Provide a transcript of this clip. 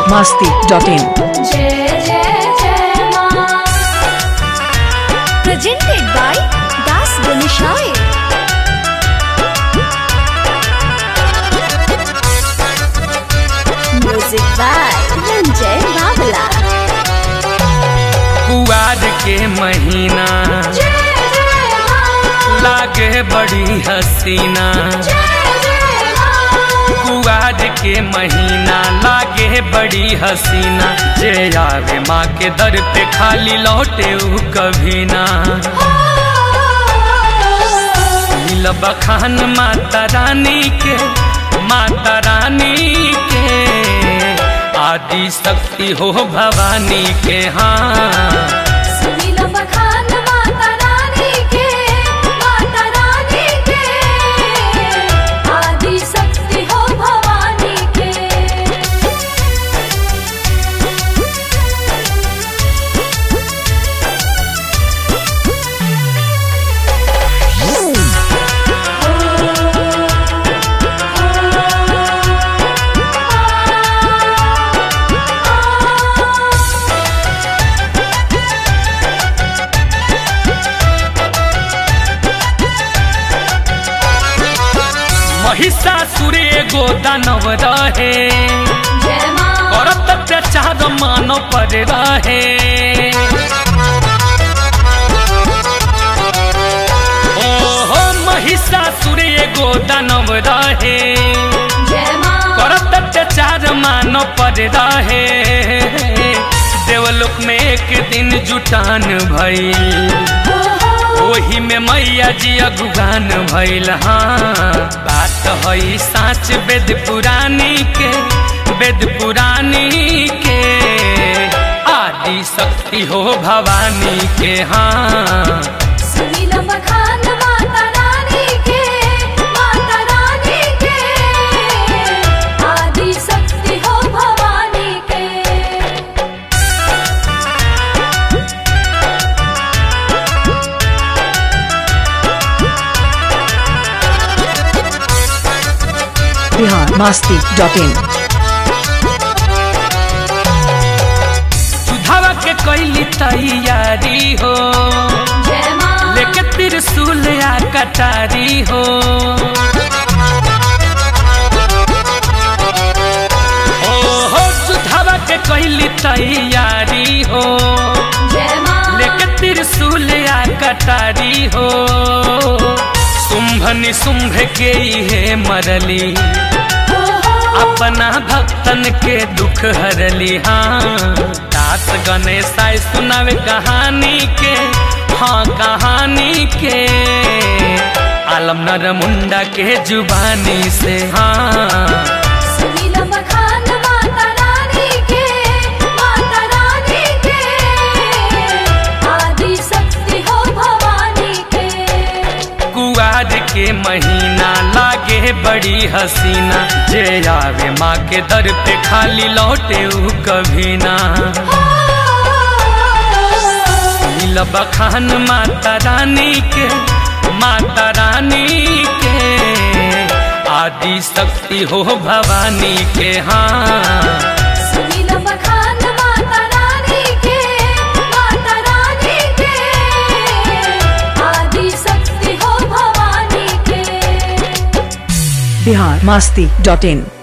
masti.in. जय जय जय माँ presented by Das Ganeshaya. Music by Ranjay Babala. कुआर के महीना जय जय माँ लागे बड़ी हसीना जय जय माँ कुआर के महीना लागे बड़ी हसीना जे आवे माँ के दर पे खाली लौटे ऊ कभी ना मिल बखान माता रानी के माता रानी के आदि शक्ति हो भवानी के हाँ सुनील बखान माता रानी के माता रानी के आदि शक्ति हो भवानी के महिषासुर एगो दानव रहे जय माँ करत अत्याचार मानव पर रहे ओहो महिषासुर एगो दानव रहे जय माँ करत अत्याचार मानव पर रहे देवलोक में एक दिन जुटान भई ओही में मैया जी अगुगान भइल हाँ बात हई साच वेद पुरानी के वेद पुरानी के आदि शक्ति हो भवानी के हाँ सुनील बखान माता रानी के माता रानी के आदि शक्ति हो भवानी के Bihar masti.in. सुधावा के कैली तैयारी हो जय माँ लेके त्रिशूल आ कटारी हो ओहो सुधावा के कैली तैयारी हो जय माँ लेके त्रिशूल आ कटारी हो शुंभ निशुंभ के हे मरली अपना भक्तन के दुख हरली हाँ दास गणेश आए सुनावे कहानी के हाँ कहानी के आलम नर मुंडा के जुबानी से हाँ सुनील बखान माता रानी के माता रानी के आदि शक्ति हो भवानी के कुआर के महीना लागे बड़ी हसीना जे आवे माँ के दर पे खाली लौटे ऊ कभी ना नील बखान माता रानी के माता रानी के आदि शक्ति हो भवानी के हाँ सुनील बखान माता रानी के माता रानी के आदि शक्ति हो भवानी के Bihar masti.in.